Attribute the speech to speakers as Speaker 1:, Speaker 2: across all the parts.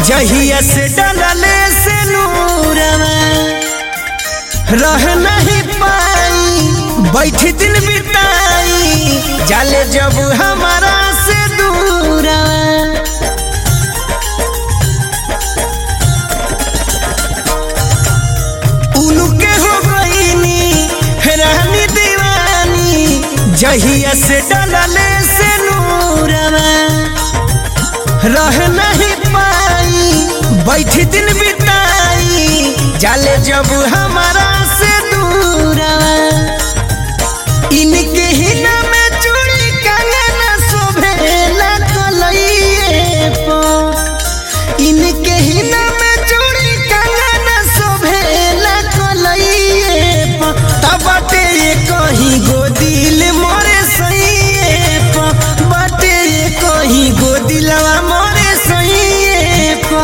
Speaker 1: जहिया से डलले से नूरवा रह नहीं पाई बैठ दिन बिताई जाले जब हमारा से दूरवा उनके हो गईनी रानी दीवानी जहिया से डलले से नूरवा रह नहीं पाई बैठ दिन बिताई जाले जब हमारा से दूरवा इनके ही नाम चूड़ी कंगना शोभेला कलइए पो इनके ही नाम चूड़ी कंगना शोभेला कलइए पो तब बाटे ये कहीं गोदिल मोरे सइए पो बाटे ये कहीं गोदिलवा मोरे सइए पो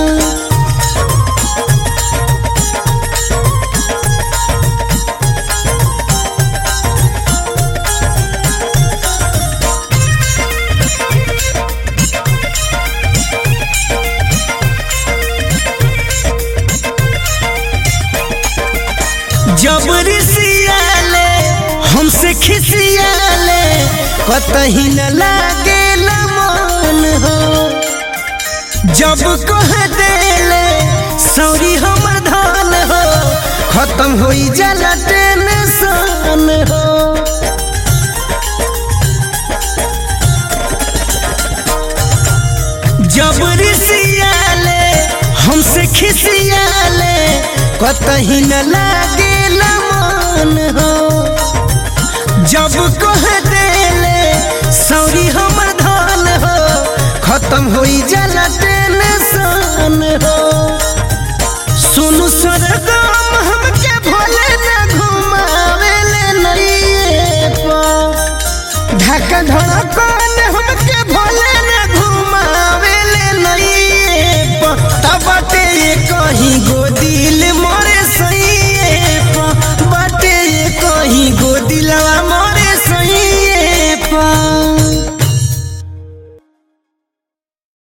Speaker 1: जबरी सियाले हमसे खिसियाले कतही न लागे मन हो जब कह देले सौरी हमर धन हो खत्म होई जाला टेंशन हो जबरी सियाले हमसे खिसियाले कतही न लागे मन हो जब कह देले सौरी हमर धन हो खत्म होई जाला टेंशन हो सुनु सरगम हमके भोले न घुमावेले नइए पो ढाका धड़कन हमके भोले न घुमावेले नइए पो तब बाटे ये कहीं गो